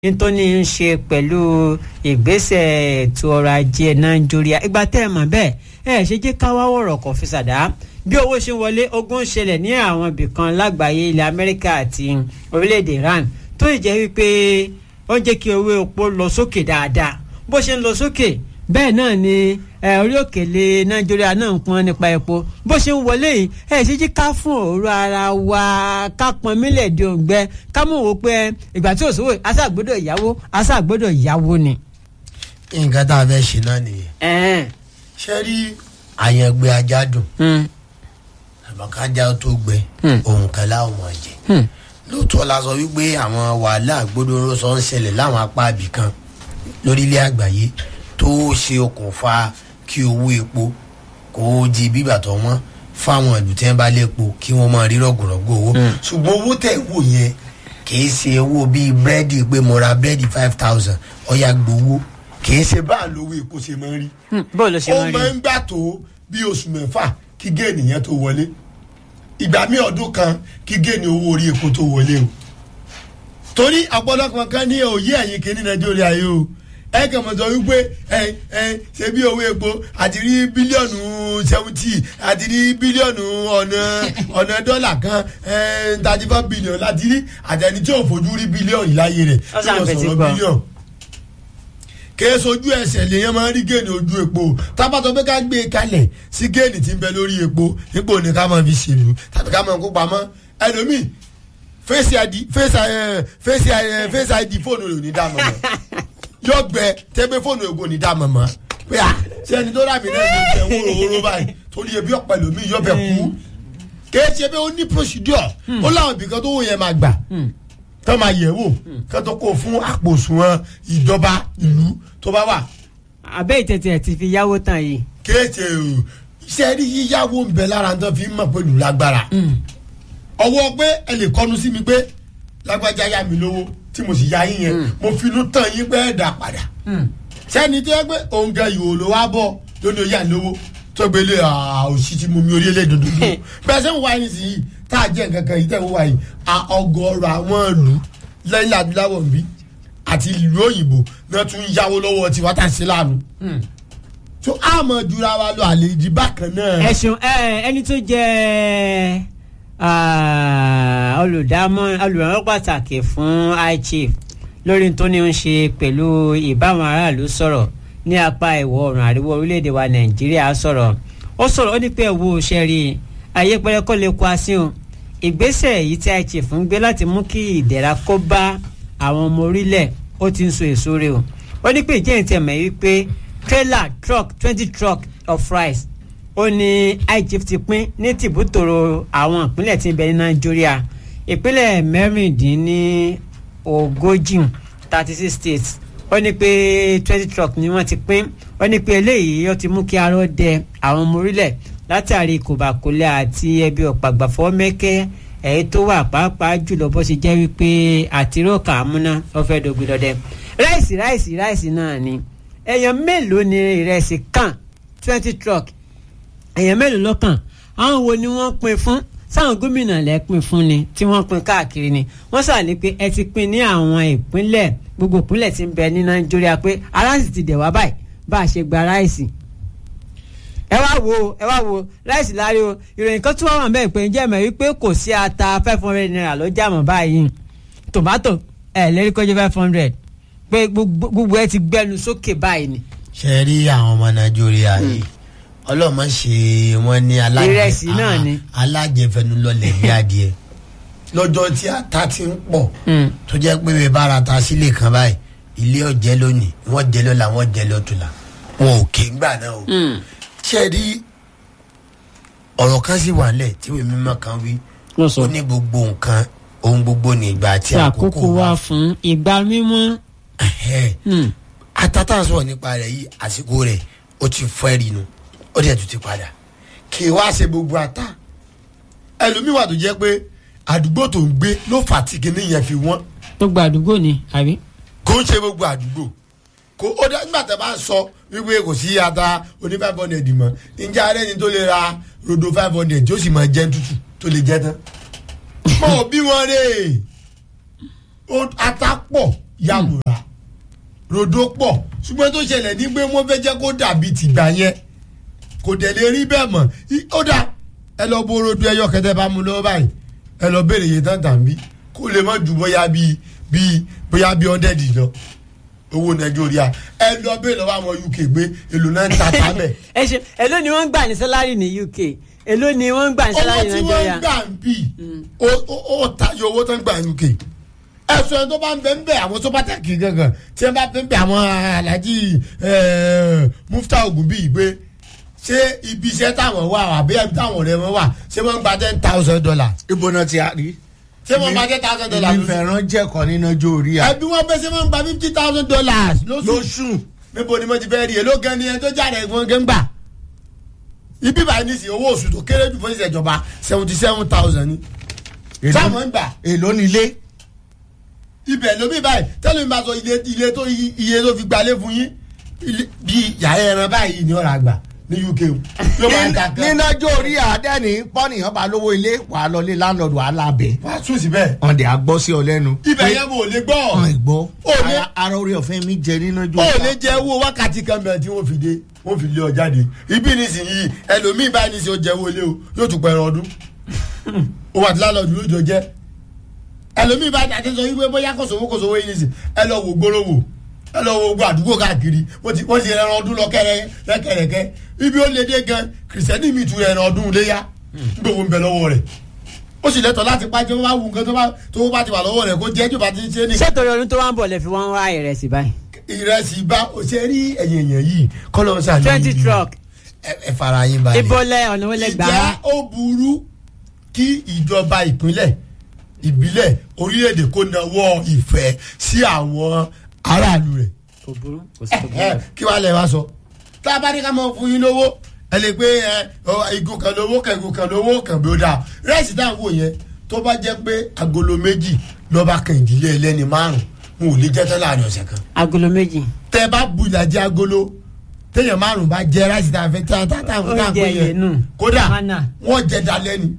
nítorí ń ṣe pẹ̀lú ìgbésẹ̀ ètò ọrọ̀ ajé nàìjíríà ìgbà tẹ́ ẹ mọ̀ bẹ́ẹ̀ ẹ ṣe jẹ́ ká wá wọ̀rọ̀ kọ̀ fi ṣàdá bí owó ṣe ń wọlé ogun ń ṣẹlẹ̀ ní àwọn ibìkan lágbàáyé ilẹ̀ amẹ́ríkà àti orílẹ̀-èdè iran tó ì jẹ́ wípé ó ń jẹ́ kí owó epo lọ sókè dáadáa bó ṣe ń lọ sókè bẹ́ẹ̀ náà ni orí òkèlè nàìjíríà náà ń pọn nípa epo bó ṣe ń wọlé yìí ẹ ṣe jí ká fún òru ara wa ká pọn mílẹ̀ di òǹgbẹ ká mọ̀ wò pé ìgbà tí òṣòwò aṣàgbọ́dọ̀ ìyàwó aṣàgbọ́dọ̀ ìyàwó ni. nǹkan tá a fẹ́ ṣe náà nìyẹn ṣe rí àyàngbé ajá dùn àbọ̀kájá tó gbẹ ohun kan láwọn máa jẹ lóòótọ́ la sọ wípé àwọn wàhálà gbódòrò sọ ń ṣẹlẹ̀ láwọn apá ibì kan lórílẹ̀ àgbáyé tó ṣe okùnfà kí owó epo kó di bíbà tó wọ́n fáwọn ìlú tí wọ́n bá lépo kí wọ́n máa rí rọ̀gùrọ̀gù owó ṣùgbọ́n owó tẹ̀ wò yẹn kìí ṣe owó bíi búrẹ́dì pé mo ra búrẹ́dì five thousand ọ̀yà gbowó kìí ṣe báà lówó epo ṣe máa ń rí bó ló ṣe ó máa rí máa ń gbà tó bí oṣù mẹ́fà kí géènì yẹn tó wọlé ìgbà mí ọdún kan kí géènì owó orí epo tó wọlé o torí ọ̀pọ̀lọpọ̀ kan ní òye ẹ̀yìn kìíní nàìjíríà yìí o ẹ kàn mọ̀ sọ wípé ẹ ẹ ṣe bí owó epo àti rí bílíọ̀nù seventy àti rí bílíọ̀nù ọ̀nà ọ̀nà dọ́là kan thirty four billion láti rí àtẹni tí ò fojú rí bílíọ̀nù láyé rẹ̀ tí Ọ̀sán wọ́n àgbẹ̀ ti sọ̀rọ̀ gbọ́. bílíọ̀nù kèé sojú ẹsẹ̀ lèyàn máa ń rí géènì ojú epo tábàtọ̀ pé ká gbé e kalẹ̀ sí géènì tí ń bẹ lórí epo nípò ní ká máa fi ṣèlú tàbí ká máa kó pamọ́ ẹlòmíì fèsì id fèsì ẹ fèsì ẹ fèsì id fóònù rẹ̀ ò ní dá mọ̀ mọ́ yóò gbẹ tẹ́gbẹ́ fóònù rẹ̀ kò ní dá mọ̀ mọ́ pé à ṣé ẹni tó rà mí náà ló jẹ wóró wóró báyìí torí ebi ọ̀pẹ lòmíì yóò bẹ kú kèé ṣe pé ó ní procedure ó láwọn ibìkan tó wò yẹn máa gbà tó máa yẹ̀ wò kó tó kó fún àpò òṣùwọ̀n ìjọba ìlú tó bá wà abẹ́ ìtẹ̀tẹ̀ ti fi yáwó tán yìí. kéèké o iṣẹ́ rí yíyáwó ń bẹ lára tó fi ń mọ̀ pé lù lágbára ọwọ́ pé ẹ lè kọ́nu sí mi pé lágbájá yá mi lówó tí mo sì yá yín yẹn mo finú tàn yín pé ẹ̀ dà padà sẹ́ni tó yẹ pé òun gan ìhò ló wá bọ̀ lónìí oyè àlówó tó gbélé òsì tí mo mi orí ẹlẹ́dùn dúdú bẹ́ẹ̀ sẹ́wọ̀n wáyé nísìnyí tá a jẹ́ nǹkan kan yìí tẹ́wọ̀n wáyé ọgọ́rọ̀ àwọn ìlú lẹ́yìn adúláwọ̀ ń bí àti ìlú òyìnbó náà tún yáwó lọ́wọ́ tiwa tá a ṣe láàánú tó a mọ̀ jura wa lọ àlejò bákan náà. ẹ̀sùn ẹ ẹni tó jẹ́ olùdámọ̀ olùrànlọ́wọ́ pàtàkì fún high chief lórí tó ní ń ṣe pẹ̀lú ìbáwọn aráàlú sọ̀rọ̀ ní apá ìwọ̀ oòrùn àríwá orílẹ̀-èdè wa nàìjíríà sọ̀rọ̀ ó sọ̀rọ̀ ó ní pé ẹ̀wọ̀ òṣèré ayé pẹ́rẹ́kọ́ lè kó asín o ìgbésẹ̀ èyí tí high chief ń gbé láti mú kí ìdẹ̀ra kó bá àwọn ọmọ orílẹ̀ ó ti ń so èso rẹ̀ o ó ní pé ìjẹ́ ìtẹ̀ mọ̀ wípé trailer truck twenty truck of rice ó ní igf ti pín ní tìbútòrò àwọn ìpínlẹ̀ tí ń bẹ ní nàìjíríà ìpínlẹ̀ mẹ́rìndínlógójì thirty six states ó ní pé twenty truck ni wọ́n ti pín ó ní pé eléyìí ó ti mú kí arọ́ dẹ àwọn ọmọ orílẹ̀ látàrí kòbákólẹ̀ àti ẹbí ọ̀pàgbàfọ́ mẹ́kẹ́ èyí tó wà pàápàá jùlọ bó ṣe jẹ́ wípé àtirọ́kà amúná ó fẹ́ dogun dọdẹ ráìsì ráìsì ráìsì náà ni èèyàn mélòó ni ìrẹsì kàn twenty truck èèyàn mélòó lọ́kàn àwọn wo ni wọ́n pín fún sáwọn gómìnà lẹ pín fún ni tí wọ́n pín káàkiri ni wọ́n sàlẹ̀ pé ẹ ti pín ní àwọn ìpínlẹ̀ gbogbo ìpínlẹ̀ tí ń bẹ ní nàìjíríà pé aráàsì ti dẹ̀ wá báyìí bá a ṣe gba ráìsì ẹ wá wo ẹ wá wo ráìsì láre o ìròyìn kan tún wà wọn bẹ́ẹ̀ pé ǹjẹ́ mọ̀ wípé kò sí ata five hundred naira ló jà mọ́ báyìí tòmátò ẹ̀ lérí kọjá five hundred pé gbogbo ẹ ti gbẹnu sókè báyìí ni. ṣe rí àwọn ọmọ nàìjíríà yìí ọlọ́mọ ṣe wọ́n ní Ìrẹsì náà ni. alájẹfẹnulọlẹ̀ bí adìẹ lọ́jọ́ tí ata ti ń pọ̀ tó jẹ́ pé bẹ́ẹ̀ bá ra ta sílé kan báyìí ilé ọ̀jẹ́ lónìí wọ́n jẹ́ lọ́la wọ́n jẹ́ lọ́tùlà wọn ò ké ńgbà náà o ṣe rí ọ̀rọ̀ kan sì wà nílẹ̀ tí ìwé mímọ́ kan wí Wọ́n sọ. ó ní gbogbo nǹkan ohun gbogbo ní ìgbà àti tí àkókò wà fún ìgbà mímọ́. Ẹ̀hẹ́. atata sọ̀rọ̀ nípa rẹ̀ yìí àsìkò rẹ̀ ó ti fọ́ ẹ̀rì nu ó dẹ̀ tún ti padà kì í wá ṣe gbogbo ata ẹlòmíì wà tó jẹ́ pé àdúgbò tó ń gbé ló fà tí kinní yẹn fi wọ́n gbogbo àdúgbò ni àbí. kò ń ṣe gbogbo àdúgbò kò ó dá nígbà tó bá ń sọ wípé kò sí ata oní five hundred mọ́ ǹjẹ́ arẹ́ ni tó lè ra rodo five hundred tí ó sì máa jẹ́ tútù tó lè jẹ́ tán mọ̀ bí wọ́n rè é ata pọ̀ yàmùrà rodo pọ̀ ṣùgbọ́n tó ṣẹlẹ̀ ní pé wọ́n fẹ́ jẹ́ kó dàbí tìgbà yẹn kò dẹ̀ lè rí bẹ́ẹ̀ mọ̀ ó dà ẹ lọ bó rodo ẹyọ kẹtẹ bá mu lọ́wọ́ báyìí ẹ lọ béèrè iye tán tàn bí kó lè má ju bóyá bíi bíi bóyá bíi ọ̀ndẹ̀dì lọ owó nàìjíríà ẹ lọ béèrè lọ́wọ́ àwọn uk gbé èlò náà ń ta tábẹ̀. ẹ ṣe èló ni wọ́n ń gbà ní sálárì ní uk èló ni wọ́n ń gbà ní sálárì ní owó tí nàìjíríà. wọ́n ń gbà ń bì ó tayọ owó tó ń gbà uk ẹsùn ẹni tó bá ń bẹ ń bẹ àwọn tó bá tẹ̀kì gangan tí wọ́n bá ń bẹ àwọn alájí mufta ogun bíi pé ṣé ibi iṣẹ́ táwọn wà àbí ẹbí táwọn ọ̀rẹ́ wọn wà ṣé wọ́n ń gba ten thousand dollars ibo náà ti a rí. ṣé wọ́n ń gba ten thousand dollars èmi fẹ́ràn jẹ́kọ̀ọ́ nínú ọjọ́ orí à. ẹbí wọn bẹ ṣé wọ́n ń gba fifty thousand dollars lóṣù lóṣù níbo ni mo ti fẹ́ rí èló gan ni ẹni tó jáde ẹ̀gbọ́n gẹ́ ń gbà ibi báyìí ní sìn owó oṣù tó kéré jù fún ìṣèjọba seventy seven thousand ni Èló- táwọn ń gbà èló nílé. ibẹ̀ lómi báyìí tẹ́lẹ̀ mi bá sọ ilé ilé tó iye tó fi gbalé fún yín ilé- bí yàrá ẹran báyìí ni ọ̀rọ̀ àgbà ní uk o ló máa ń ta kan nínú ọjọ́ orí àdẹ́ni pọ́nìyàn bá lówó ilé wàá lọlé láńlọ́ọ̀dù wàá lábẹ́. wàá tún síbẹ̀ wọ́n dẹ̀ á gbọ́ sí ọ lẹ́nu. ibẹ̀ yẹn mo lè gbọ́ ọ̀hún ìgbọ́. Ó ní- Ara- ara orí ọ̀fẹ́ mi jẹ nínú ọjọ́ ó orí. lè jẹ́ owó wákàtí kan bẹ̀rẹ̀ tí wọ́n fi dé wọ́n fi lé ọ jáde ibi nísìnyí ẹlòmíì báyìí nísìnyí ó jẹ́ owó ilé o yóò tún pẹ̀rọ ọdún ó wà tí lálọ́ọ̀dù lójó jẹ́ ẹlòmíì báyìí àti sọ wípé bóyá kò sówó kò sówó yìí nísìnyí ẹ lọ wò gbóró wò ẹ lọ wo gbogbo àdúgbò káàkiri wọ́n ti wọ́n ti ẹran ọdún lọ kẹ́rẹ́ lẹ́kẹ̀rẹ̀kẹ́ ibi ó lé dé gan kìrìsìtẹ́nì mi tu ẹran ọdún léyà gbogbo ń bẹ lọ́wọ́ rẹ̀ ó sì lẹ́tọ̀ọ́ láti pàjẹ́ wọ́n bá wù nǹkan tó bá tó bá ti wà lọ́wọ́ rẹ̀ kó jẹ́ jù bá ti ń ṣe ní ṣé torí ọdún tó wá ń bọ̀ lè fi wọ́n wá ìrẹsì báyìí. ìrẹsì bá o ṣe rí ẹ̀yìn èèyàn yìí kọ́lọ́ ń sàlẹ̀ twenty truck ẹ ẹ fara yín balẹ̀. ibo lẹ ọ̀nà wọlé gbà á. ìjà ó burú kí ìjọba ìpínlẹ̀ ìbílẹ̀ orílẹ̀-èdè kó nawọ́ ìfẹ́ sí àwọn aráàlú rẹ̀. kò burú kò sí tó burú. Ẹ, kí wàá lẹ̀ wá sọ. tá a bá ní ká mọ fún yín lówó ẹ lè pé ẹ ọ, igun kan lówó kan igun kan lówó kan bí ó dáa rẹ́ẹ̀sì táwọn wò yẹn tó bá jẹ́ pé agolo méjì lọ́ba kan ìdílé ẹlẹ́ni márùn-ún wọn ò lè jẹ́ tán láàrin ọ̀sẹ̀ kan agolo méjì. tẹ bá bu ìlàjì agolo téèyàn márùn bá jẹ ráìsì tá a fẹ tá a tá a fún tá a Oúnjẹ fún yẹn nù. yẹn kódà Mánà. wọn jẹ dalẹ ni.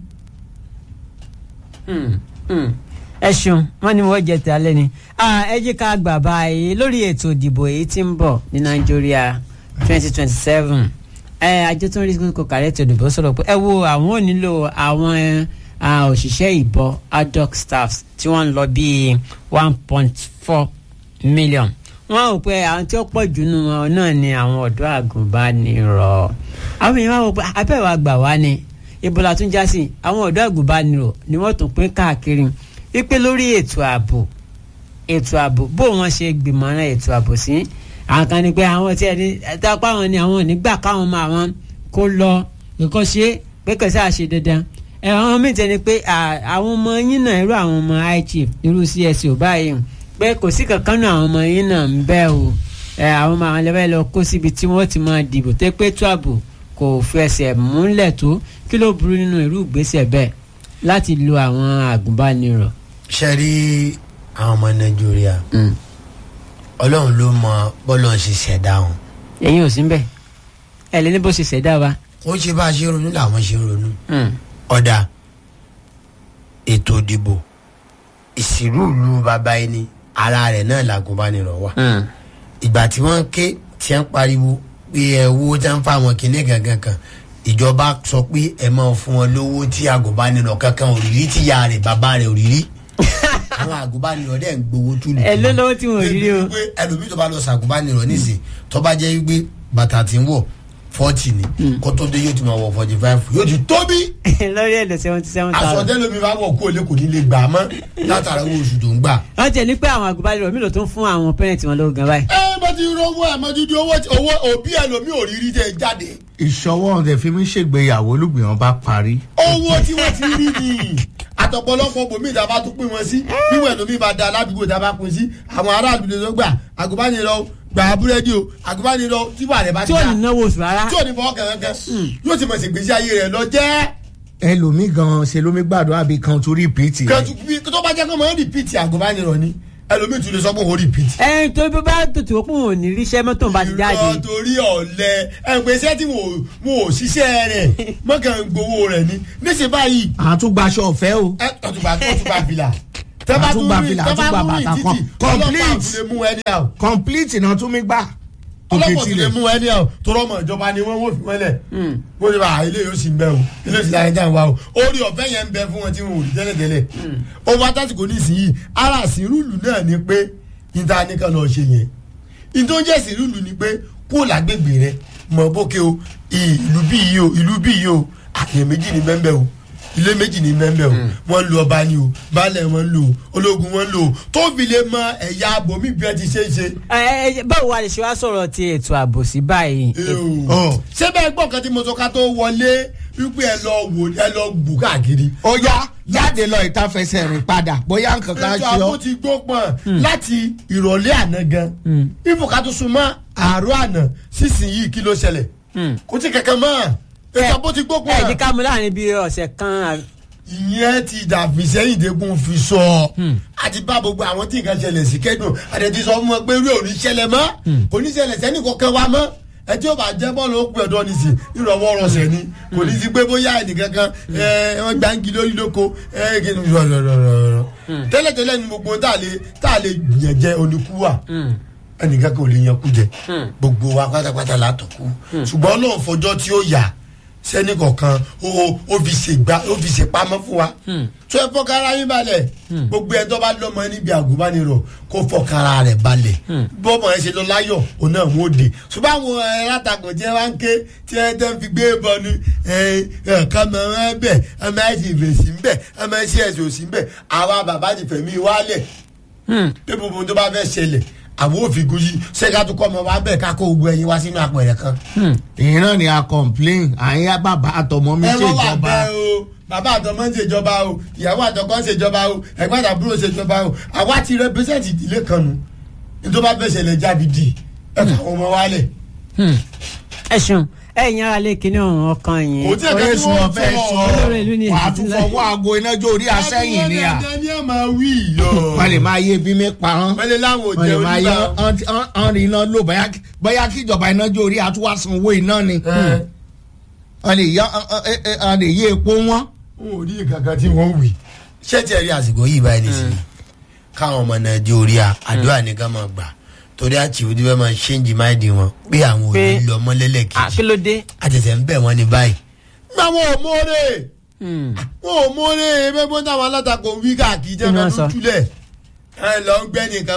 Hmm, hmm. ẹ ṣeun wọn ni wọn jẹ tí alẹ́ ni Ah, ẹ jẹ́ ká gbà báyìí lórí ètò ìdìbò èyí tí ń bọ̀ ní nàìjíríà twenty twenty seven ẹ àjọ tó ń rí kókò kàrẹ́ ètò ìdìbò sọ̀rọ̀ pé ẹ wo àwọn ò nílò àwọn ah, òṣìṣẹ́ ìbọn ad hoc staffs tí wọ́n ń lọ bíi one point four million wọ́n rò pé àwọn tí ó pọ̀ jù nù wọn náà ni àwọn ọ̀dọ́ àgùnbánirọ̀ àwọn èèyàn wá wò pé abẹ́wò àgbà wá ni ibo la tún já sí àwọn ọ̀dọ́ àgùnbánirọ̀ ni wọ́n tún pín káàkiri wípé lórí ètò ààbò ètò ààbò bó wọn ṣe gbìmọ̀ràn ètò ààbò sí àwọn kan ní pé àwọn tí ẹni ẹ̀dápá wọn ni àwọn ò ní gbà káwọn máa wọn kó lọ nǹkan ṣe pé kẹsà àṣe dandan ẹ àwọn míì tẹni pé à, àwọn ọmọ yín náà irú àwọn ọmọ high chief irú csc ò báyìí pé kò sí kankan náà àwọn ọmọ yín náà ń bẹ o ẹ àwọn ọmọ àwọn lẹ́fẹ̀ẹ́ lọ kó síbi tí wọ́n ti máa dìbò tẹ́ pé ètò ààbò kò fẹsẹ̀ múlẹ̀ tó kí ló burú nínú irú ìgbésẹ̀ bẹ́ẹ̀ láti lo àwọn àgùnbánirọ̀. ṣe rí àwọn ọmọ nàìjíríà ọlọ́run ló mọ bọ́lọ̀ ṣe ṣẹ̀dá wọn. ẹ̀yin ò sí ń bẹ̀ ẹ̀ lé ní bó ṣe ṣẹ̀dá wa. ó ṣe bá a ṣe ronú làwọn ṣe ronú. Mm. ọ̀dà ètò ìdìbò ìsìrú ìlú bàbá ẹni ara rẹ̀ náà làgùnbánirọ̀ wà. Mm. ìgbà tí wọ́n ké tí wọ́n pariwo pé ẹ owó tí wọ́n fa àwọn kinní gangan kan ìjọba sọ pé ẹ máa fún wọn lówó tí àgùnbánirọ̀ kankan òrìrí tí ya rẹ̀ bàbá rẹ̀ òrìrí àwọn àgùnbánirọ̀ dẹ̀ ń gbowó túlù. ẹ ló lọ́wọ́ tí wọ́n rí rí o. pé ẹlòmíì tó bá lọ sàgùnbánirọ̀ nísìn tó bá jẹ́ wípé bàtà tí ń wọ̀ fọ́ọ̀tì ni kó tó dé yóò ti máa wọ̀ forty five yóò ti tóbi lórí ẹ̀dọ̀ seventy seven thousand. àsọtẹ́lómi bá wọ̀ kó o lé kò ní lè gbà á mọ́ látara owó oṣù tó ń gbà. wọ́n tẹ̀ ní pé àwọn àgùnbánirọ̀ mi ló tún fún àwọn pẹ́rẹ́ǹtì wọn lówó gan báyìí. ẹ bá ti rówó ẹ mọ dídí owó tí- owó òbí ẹlòmíì ò rí rí jẹ jáde ìṣọwọ́ ọ̀dẹ̀ fi mí ṣègbéyàwó olùgbìyàn bá parí. owó tí wọ́n ti rí ni àtọ̀pọ̀lọpọ̀ bòmí ìta bá tún pín wọn sí wíwọ̀ ẹlòmíì bá da aládùúgbò tá a bá pín sí àwọn aráàlú lè lọ gbà àgùnbánirọ̀ gbà búrẹ́dì o àgùnbánirọ̀ tí wà rẹ̀ bá ti tí ò dá ní náwó oṣù rárá. tí ò ní fọwọ́ kankan yóò ti mọ̀ sí gbèsè ayé rẹ̀ lọ jẹ́ ẹlòmíì gan ṣe lómi gbàdúrà bí kan torí pìtì rẹ̀. kẹtù bí tó bá jẹ́ kó mọ̀ ń rìpíìtì àgùnbánirọ̀ ni ẹlòmíì tún lè sọ pé òun rìpíìtì. ẹ tó bí bá tètè wọ́n pé wọn ò ní ríṣẹ́ mọ́tò bá ti jáde. irọ́ torí ọ̀lẹ ẹgbẹ́ iṣẹ́ tí mo ò ṣiṣẹ́ rẹ̀ mọ́kàn ń gbowó rẹ̀ ni níṣẹ́ báyìí àtúgbaṣọ ọ̀fẹ́ o. ẹ ọ̀túnba ọ̀túnba fìlà àtúgbà fìlà àtúgbà bàtà kan complete mú ẹni àwọn complete náà tún mi gbà. ọlọ́pàá ti lè mú ẹni àwọn tó rọ́mọ ìjọba ni wọ́n wò fi wọ́lẹ̀ bó ṣe bá ilé yóò sì ń bẹ o ilé yóò sì láyé dáhùn wa o orí ọ̀fẹ́ yẹn ń bẹ fún wọn tí wọn ò rí tẹ́lẹ̀tẹ́lẹ̀ owó atásìkò nísìnyí ara sírùlù náà ni pé níta nìkan lọ ṣe yẹn ìtọ́jẹ́ sírùlù ni pé kó lágbègbè rẹ mọ̀ bókè o ìlú bí yìí o ìlú bí yìí o àyè méjì ní bẹ́ẹ̀ o ilé méjì ní mẹ́mbẹ́ o wọ́n ń lo ọba ni o baálẹ̀ wọn ń lo o ológun wọn ń lo o tó fi lè mọ ẹ̀yà abomi bí ẹ ti ṣe é ṣe. ẹ ẹ báwo wà lè ṣe wá sọ̀rọ̀ ti ètò ààbò sí báyìí. ṣé bẹ́ẹ̀ gbọ́ nǹkan tí mo sọ ká tó wọlé wípé ẹ lọ wò ẹ lọ gbù káàkiri. ó yá jáde lọ ìta fẹsẹ̀ rìn padà bóyá nǹkan kan ètò ṣe ààbò ọ́. ti gbó pọ̀n láti ìrọ̀lẹ́ àná gan ìfọ̀ká tó sun mọ́ àárọ̀ àná sísìnyí kí ló ṣẹlẹ̀ kò tí kankan mọ́ ètò ààbò ti gbó ẹ ẹ jí pọ̀n ká mú láàrin bíi ọ̀sẹ̀ kan àbí- ìyẹn ti dàbí sẹ́yìn dẹ́kun fi sọ àti bá gbogbo àwọn tí nǹkan ṣẹlẹ̀ sí kẹ́dùn àdẹ̀tí sọ fún wọn pé rí òní ṣẹlẹ̀ mọ́ òní ṣẹlẹ̀ sẹ́ni kọ̀ọ̀kan wa mọ́ ẹ tí ó bá jẹ́ bọ́ọ̀lù ó pè ọ̀dọ́ ní sí ìrọ̀wọ́ rọ̀ṣẹ̀ ni kò ní sí pé bóyá ẹnìkankan ẹ wọ́n gbáǹgì lórí lóko ẹ kí ni rọ̀rọ̀rọ̀rọ̀ tẹ́lẹ̀tẹ́lẹ̀ ni gbogbo tá a lè tá a lè yàn jẹ oníkú wa ẹnìkan kò lè yan kú jẹ gbogbo wa pátápátá látọ̀ kú ṣùgbọ́n Ọlọ́run fọjọ́ tí ó yà sẹ́ni kọ̀ọ̀kan ó ó fi ṣègbà ó fi ṣèpamọ́ fún wa tó ẹ fọkàrà yín balẹ̀ gbogbo ẹ̀ tó bá lọ́mọ níbi àgùnbánirọ̀ kó fọkàrà rẹ̀ balẹ̀ bọ́mọ ẹ ṣe lọ láyọ̀ òun náà wọ́n dé ṣùgbọ́n àwọn ẹ̀ látàkùn tí ẹ wá ń ké tí ẹ tẹ́ ń fi gbé bọ́nu ẹ̀ ẹ̀ kọ́mọ ẹ bẹ̀ ọmọ ẹ sì fèsì ń bẹ̀ ọmọ ẹ sì ẹ̀sìn òsì ń bẹ̀ àwa bàbá ti fẹ̀mí wálẹ̀ pé gbogbo tó bá fẹ́ ṣẹlẹ̀ àwọn òfin gúnjì ṣẹ́ká tó kọ́ ọmọ wa bẹ́ẹ̀ ká kó gbogbo ẹyin wá sínú apẹ̀rẹ̀ kan. ìyẹn náà ni a complain àyà bàbá àtọmọ mi ẹ wọ́n wà ṣèjọba bẹ́ẹ̀ o bàbá àtọmọ ń ṣèjọba o ìyàwó àtọkọ ń ṣèjọba o ẹ̀gbọ́n àtàbúrò ṣèjọba o àwa ti represent ìdílé kan nu nítorí bá fẹ́ ṣẹlẹ̀ jáde dì ẹ kà wọ́n mọ wálẹ̀. Hmm. ẹ ṣeun ẹ yan ara lè kíní ọ̀hún ọkàn yín. kò tí ẹ̀ kẹ́ tí orísun wọ́n ọ̀fẹ́ sọ olórí ìlú ni wàá tún fọwọ́ aago iná jó orí asẹ́yìn ni à àbúrò ní ẹ̀ máa wí yọ. wọ́n lè máa yé bí mi pa hàn wọ́n lè láwọn wọ́n òjẹ́ lè máa yé onígbà. ọ̀n iná lò bóyá bóyá kí ìjọba iná jó orí àtúwà sanwó iná ni wọ́n lè yá wọ́n lè yé epo wọn. wọn ò rí kankan tí wọ́n wì. ṣé tí ẹ rí àsìkò yìí báyìí nìsín káwọn ọmọ nàìjíríà àdúrà nìkan máa gbà torí àti ìwé bẹ́ẹ̀ máa ṣéǹjì máìdì wọn pé àwọn ò Pé- ní lọ mọ́lẹ́lẹ̀ kejì àkílódé. àtẹ̀tẹ̀ ń bẹ̀ wọ́n ní báyìí. àwọn ò mọ́rẹ́ wọn ò mọ́rẹ́ ẹgbẹ́ bó táwọn alátakò ń wí káàkiri jẹ́ Kí ni wọ́n fẹ́ sọ? túlẹ̀ ẹ lọ ń gbẹ́ nìkan